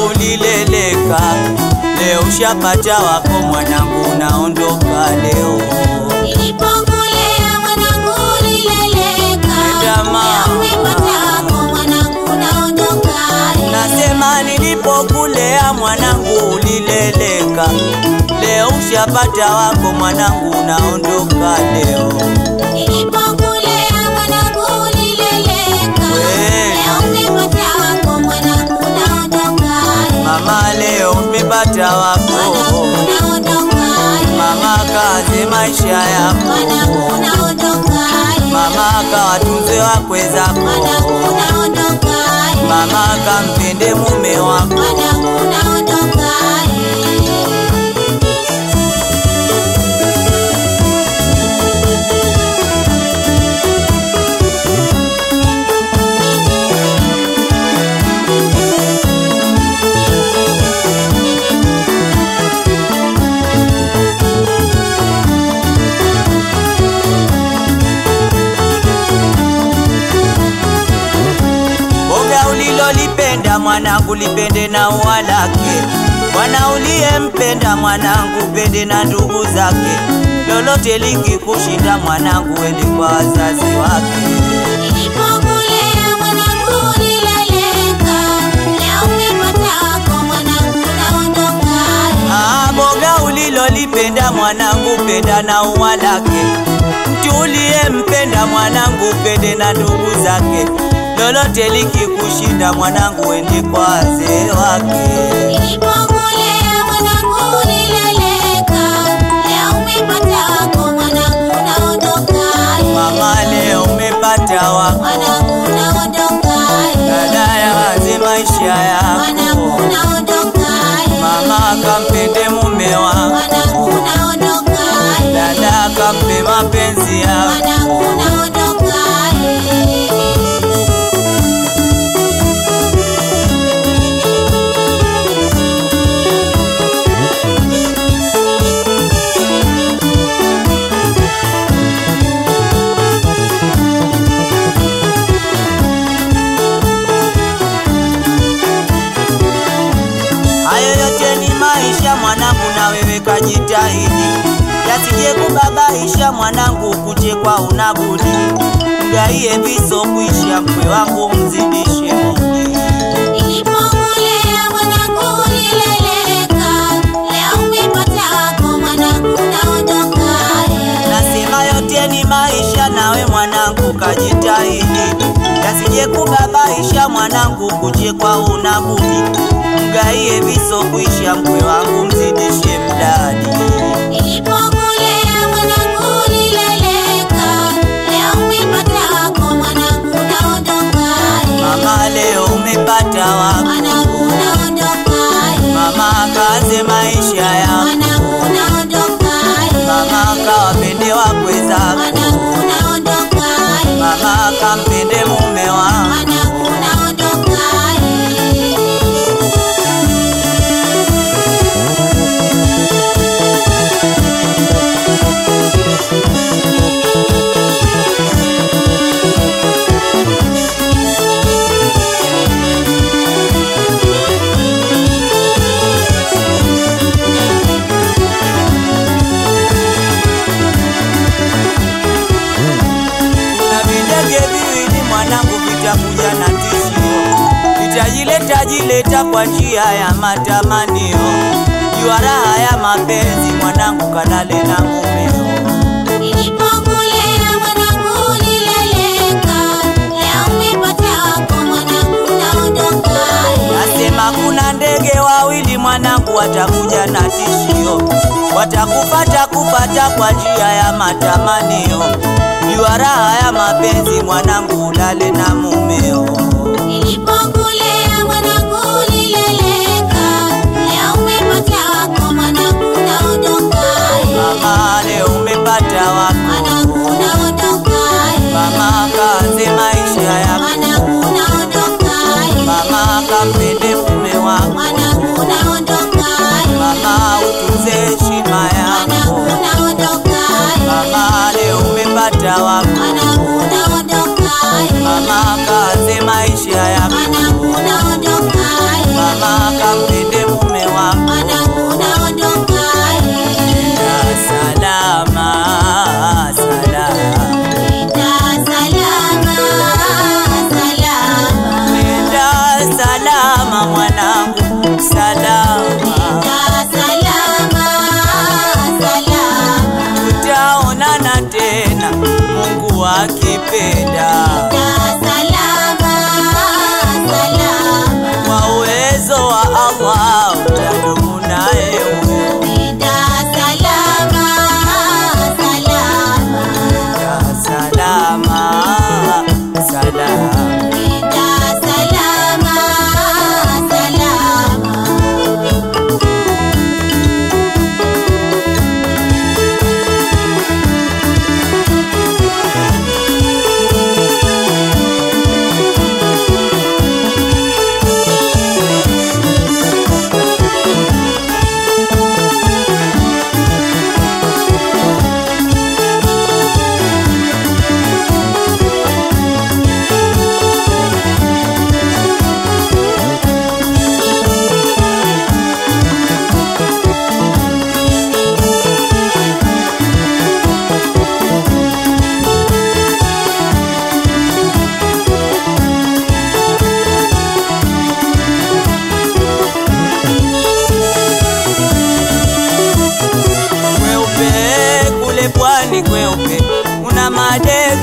ulileleka, leo ushapata wako mwanangu, unaondoka leo. Nilipokulea mwanangu ulileleka, Nenda mama. leo umepata wako mwanangu unaondoka. Nasema nilipokulea mwanangu ulileleka, leo ushapata wako mwanangu, unaondoka leo. Nilipokulea mwanangu ulileleka, Kweli. leo umepata wako mwanangu unaondoka. Mama leo umepata wako, Mwanangu unaondoka. mama kaze maisha yako, Mwanangu unaondoka. mama kawatunze wakwe zako, Mwanangu unaondoka. mama kampende mume wako. Mwanangu unaondoka. Boga ulilolipenda mwanangu lipende na ua lake, Bwana uliyempenda mwanangu pende na ndugu zake, lolote likikushinda mwanangu ende kwa wazazi wake. Nilipokulea mwanangu ulileleka, leo umepata wako mwanangu unaondoka. Ah, boga ulilolipenda mwanangu penda na ua lake, mtu uliyempenda mwanangu pende na ndugu zake, lolote likikushinda mwanangu ende kwa wazee wake. Nilipokulea mwanangu ulileleka, leo umepata wako mwanangu unaondoka. Mama leo umepata wako Mwanangu unaondoka. dada ya wazi maisha Mwanangu yako unaondoka. mama kampende mume wako Mwanangu unaondoka. dada kampe mapenzi yako Mwanangu unaondoka. hayo yote ni maisha mwanangu na wewe kajitahidi yasije kubabaisha mwanangu kuchekwa unabudi mgaie viso kuisha mkwe wangu mzidishe mudi Nilipokulea mwanangu ulileleka, leo umepata wako mwanangu unaondoka. Nasema yote ni maisha, nawe mwanangu kajitahidi, yasije kubabaisha mwanangu, kuchekwa unabudi, mgaie viso kuisha, mkwe wangu mzidishe mdadi. Nilipokulea mwanangu ulileleka, leo umepata wako mwanangu unaondoka. Mama leo umepata wako, Mwanangu unaondoka. mama kaze maisha yako, Mwanangu unaondoka. mama kawapende wakwe zako, Mwanangu unaondoka. mama kampende mume wako. Mwanangu unaondoka. na videge viwili mwanangu vitakuja na tishio, vitajileta jileta kwa njia ya matamanio. Jua raha ya mapenzi mwanangu, kalale na mumeo. Nilipokulea mwanangu ulileleka, leo umepata wako mwanangu unaondoka. Nasema kuna ndege wawili mwanangu, watakuja na tishio, watakupata kupata kwa njia ya matamanio. Jua raha ya mapenzi mwanangu, ulale na mumeo. Nilipokulea mwanangu ulileleka, leo umepata wako mwanangu unaondoka. Mama leo umepata wako, Mwanangu unaondoka. mama kaze maisha yako, Mwanangu unaondoka. mama kampende mume wako, Mwanangu unaondoka. mama utunze heshima yako, Mwanangu unaondoka. mama leo umepata wako, Mwanangu unaondoka. mama kaze maisha yako, Mwanangu unaondoka. mama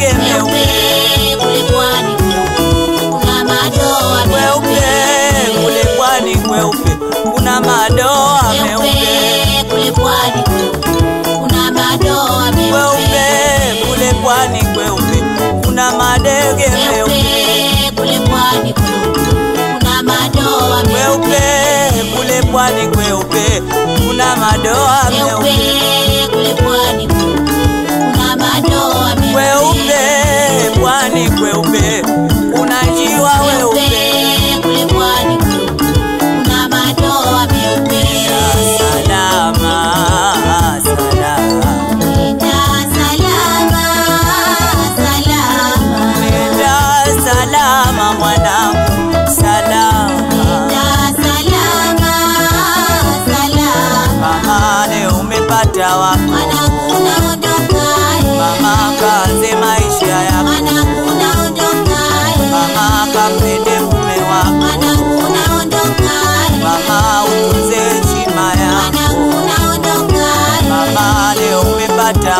madege meupe meupe kule pwani kuna madoa kweupe kule pwani kweupe kuna madoa meupe meupe kule pwani kuna madoa kweupe kule pwani kweupe kuna madege meupe meupe kule pwani kuna madoa kweupe kule pwani kweupe kuna madoa meupe meupe kule pwani kuna madoa kweupe pwani kweupe kuna njiwa weupe kule pwani kuna madoa meupe salama salama Nenda salama salama nenda salama mwanangu salama Nenda salama salama mama leo umepata wako mwanangu naondoka mama kaanze maisha yako mwanangu naondoka mama kampende mume wako mwanangu naondoka mama utunze heshima yako mwanangu naondoka mama leo umepata